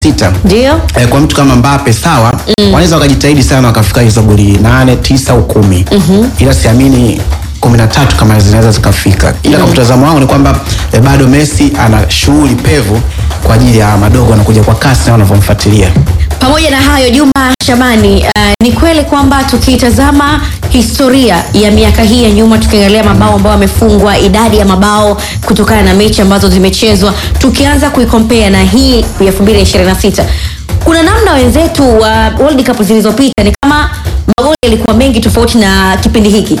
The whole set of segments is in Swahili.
sita Ndio. eh, kwa mtu kama Mbappe sawa, wanaweza wakajitahidi sana wakafika hizo goli nane tisa au kumi ila siamini kumi na tatu kama zinaweza zikafika, ila kwa mtazamo wangu ni kwamba eh, bado Messi ana shughuli pevu kwa ajili ya madogo wanakuja kwa kasi na wanavyomfuatilia. Pamoja na hayo, Juma Shabani, uh, ni kweli kwamba tukitazama historia ya miaka hii ya nyuma, tukiangalia mabao ambayo yamefungwa, idadi ya mabao kutokana na mechi ambazo zimechezwa, tukianza kuikompea na hii ya 2026 kuna namna wenzetu wa World Cup zilizopita ni kama magoli yalikuwa mengi tofauti na kipindi hiki.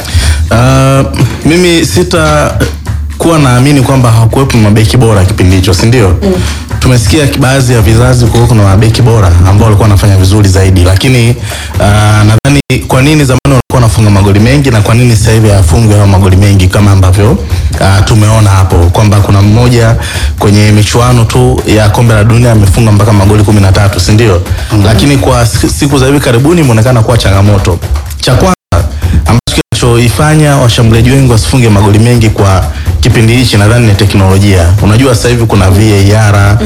Uh, mimi sita kuwa naamini kwamba hakuwepo mabeki bora kipindi hicho, si ndio? Mm. Tumesikia baadhi ya vizazi kuwa kuna mabeki bora ambao walikuwa wanafanya vizuri zaidi, lakini uh, nadhani kwa nini zamani walikuwa wanafunga magoli mengi na kwa nini sasa hivi hafungwi hayo magoli mengi kama ambavyo uh, tumeona hapo kwamba kuna mmoja kwenye michuano tu ya kombe la dunia amefunga mpaka magoli kumi na tatu, si ndio? Mm. Lakini kwa siku za hivi karibuni imeonekana kuwa changamoto. Cha kwanza ambacho kinachoifanya washambuliaji wengi wasifunge magoli mengi kwa kipindi hichi nadhani ni teknolojia. Unajua sasa hivi kuna VAR,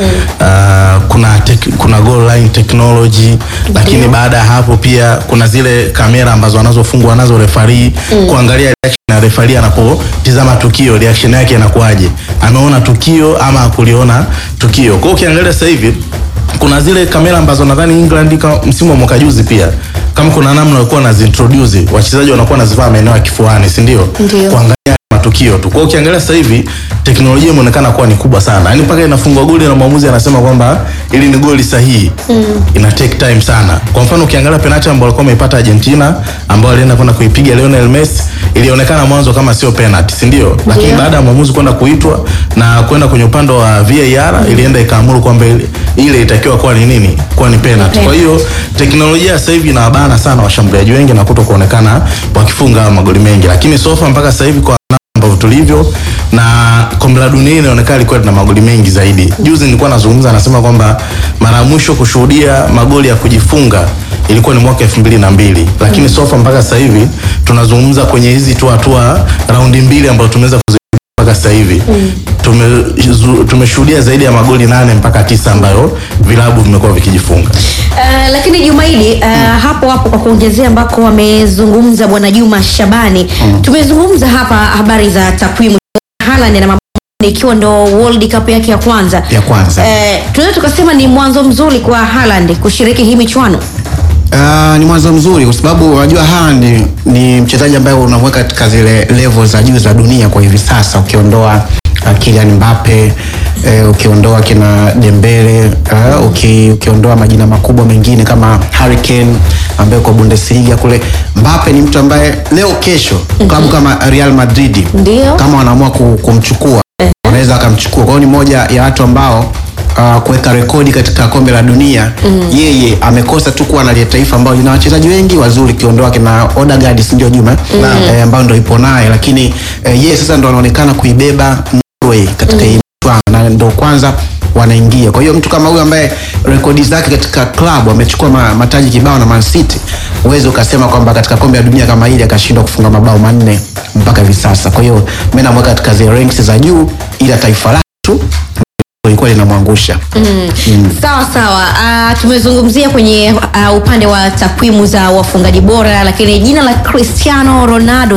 uh, kuna tek, kuna goal line technology, lakini baada ya hapo pia kuna zile kamera ambazo wanazofungwa nazo referee kuangalia reaction ya referee anapotizama tukio, reaction yake inakuwaje, ameona tukio ama hakuliona tukio. Kwa hiyo ukiangalia sasa hivi kuna zile kamera ambazo nadhani England ka- msimu wa mwaka juzi pia kama kuna namna walikuwa wanazintroduce wachezaji wanakuwa wanazivaa maeneo ya kifuani, si ndio? Ndio. Kuangalia matukio tu. Kwa hiyo ukiangalia sasa hivi teknolojia imeonekana kuwa ni kubwa sana, yaani mpaka inafungwa goli na mwamuzi anasema kwamba ili ni goli sahihi ina take time sana. Kwa mfano ukiangalia penalty ambayo walikuwa wameipata Argentina ambao alienda kwenda kuipiga Lionel Messi ilionekana mwanzo kama sio penalty, si ndio? Lakini baada ya mwamuzi kwenda kuitwa na kwenda kwenye upande wa VAR ilienda ikaamuru kwamba ile- ile itakiwa kuwa ni nini? Kuwa ni penalty. Kwa hiyo teknolojia sasa hivi inawabana sana washambuliaji wengi na kuto kuonekana wakifunga hayo magoli mengi, lakini sofa mpaka sasa hivi kwa namna ambavyo tulivyo na kombe la dunia inaonekana ilikuwa na magoli mengi zaidi. Juzi nilikuwa nazungumza, anasema kwamba mara ya mwisho kushuhudia magoli ya kujifunga ilikuwa ni mwaka elfu mbili na mbili lakini sofa mpaka sasa hivi tunazungumza kwenye hizi tu hatua raundi mbili ambazo tumeweza kuzi mpaka sasa hivi tume- zu- tumeshuhudia zaidi ya magoli nane mpaka tisa ambayo vilabu vimekuwa vikijifunga. Uh, lakini Jumaidi uh, hapo hapo kwa kuongezea ambako wamezungumza bwana Juma Shabani tumezungumza hapa habari za takwimu Haaland na mabao ikiwa ndo World Cup yake ya kwanza Ya kwanza. Eh, tunaweza tukasema ni mwanzo mzuri kwa Haaland kushiriki hii michuano Uh, ni mwanzo mzuri kwa sababu unajua Haaland ni, ni mchezaji ambaye unamweka katika zile level za juu za dunia kwa hivi sasa, ukiondoa uh, Kylian Mbappe eh, ukiondoa kina Dembele uh, uki, ukiondoa majina makubwa mengine kama Harry Kane ambaye kwa Bundesliga kule. Mbappe ni mtu ambaye leo kesho klabu kama Real Madrid Ndio. kama wanaamua ku- kumchukua wanaweza wakamchukua. Kwa hiyo ni moja ya watu ambao uh, kuweka rekodi katika kombe la dunia yeye amekosa tu kuwa na ile taifa ambalo lina wachezaji wengi wazuri, ukiondoa kina Odegaard, si ndio Juma eh, ambao ndo ipo naye, lakini eh, yeye sasa ndo anaonekana kuibeba Norway katika hii michuano na ndo kwanza wanaingia. Kwa hiyo mtu kama huyu ambaye rekodi zake katika klabu amechukua ma, mataji kibao na Man City, uweze ukasema kwamba katika kombe la dunia kama hili akashindwa kufunga mabao manne mpaka hivi sasa. Kwa hiyo mimi namweka katika zile ranks za juu, ila taifa lake tu ilikuwa linamwangusha. sawa sawa uh, tumezungumzia kwenye uh, upande wa takwimu za wafungaji bora lakini jina la Cristiano Ronaldo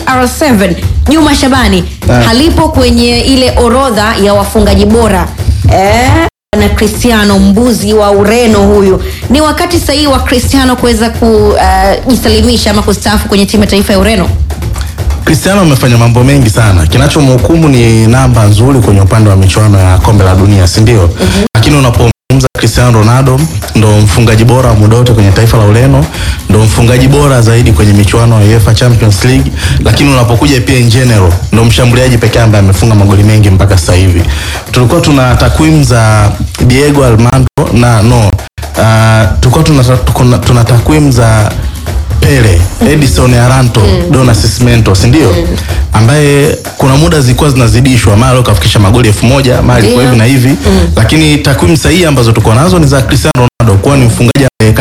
CR7 Juma Shabani Ah. halipo kwenye ile orodha ya wafungaji bora eh, na Cristiano mbuzi wa Ureno huyu ni wakati sahihi wa Cristiano kuweza kujisalimisha ama kustaafu kwenye timu ya taifa ya Ureno Cristiano amefanya mambo mengi sana. Kinachomhukumu ni namba nzuri kwenye upande wa michuano ya kombe la dunia, si ndio? Lakini unapozungumza Cristiano Ronaldo ndo mfungaji bora wa muda wote kwenye taifa la Ureno, ndo mfungaji bora zaidi kwenye michuano ya UEFA Champions League, lakini unapokuja pia in general ndo mshambuliaji pekee ambaye amefunga magoli mengi mpaka sasa hivi. Tulikuwa tuna takwimu za Diego Armando na no, uh, tulikuwa tuna, tuna, tuna takwimu za Pele, Edison Aranto, Dona Sismento, si ndio? Ambaye kuna muda zilikuwa zinazidishwa, mara kafikisha magoli elfu moja mara ilikuwa Ndio. hivi na hivi, lakini takwimu sahihi ambazo tuko nazo ni za Cristiano Ronaldo kuwa ni mfungaji ambaye